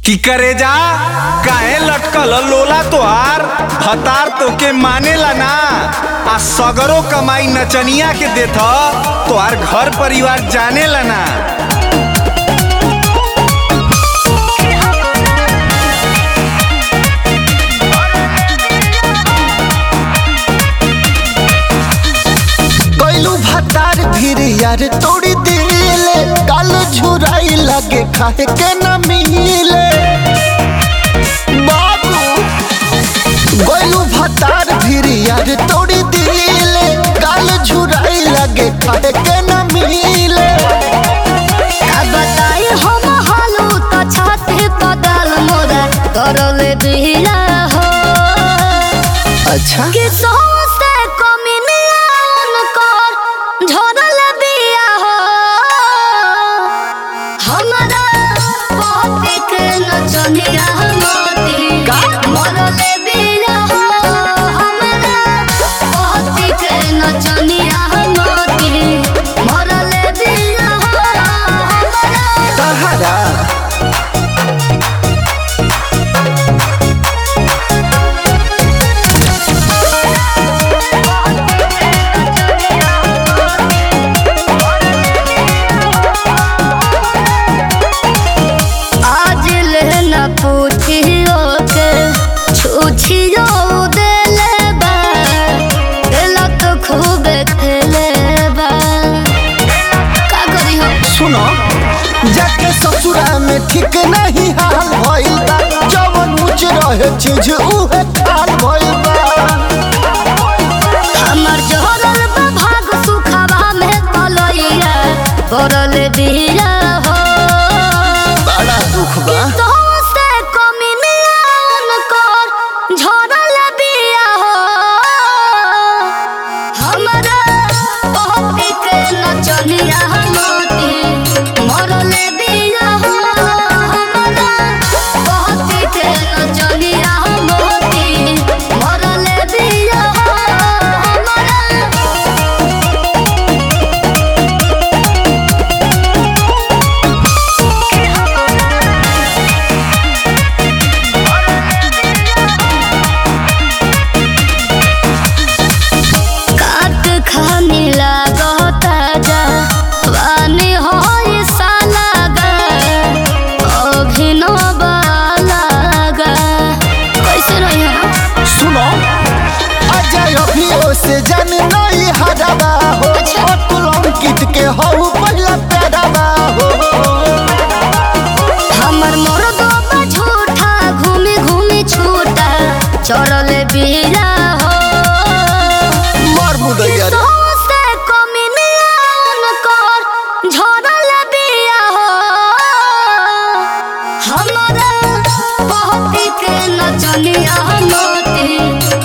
की करे जा काहे लटकल लोला तोहार भतार तोके मानेला ना आ सगरो कमाई नचनिया के देथ तोहार घर परिवार जानेला ना गैलू भतार फिर यार तोड़ी दिले काल झुराई लगे खाए के न मिले बाबू गैलू भतार फिर यार तोड़ी दिले काल झुराई लगे खाए के न मिले का बताई हम हालू त छाती बदल मोरा करले बिला हो अच्छा कि सोसे कमिनियन कर झरल बिया हो हमरा पति के नचनिया मोती का? मरले बिया हो हमरा पति के नचनिया मोती मरले बिया हो हमरा तहरा आज लेना पूछियो के छुछियो देले बा खेला तो खूब खेले बा का करी हम सुनो जाके ससुरा में ठीक नहीं हाल भइल बा जवन मुझ रहे चीज उहे खाल भइल बा हमर जोरल बा भाग सुखवा में पलइया पड़ल बिया हो बड़ा दुख बा तो से कमिनियन कर झरल बिया हो हमरा पति के नचनिया मोती मरल बिया हो हमरा पति के नचनिया मोती मरल बिया हो हमरा काट खानी लागता जा वानी होई साला गा अभिनव लागा कैसे रही हम सुनो अजय अभियो से जन नहीं हरबा हो अच्छा। अतुल अंकित के हो पहला प्यारबा हो हमर मर्दो बा झूठा घूमी घूमी छूटा चढ़ल बीरा हो मर मुदैया रे सोसे कमिनियन कर झरल बिया हो हमरा पहती के नचनिया मोती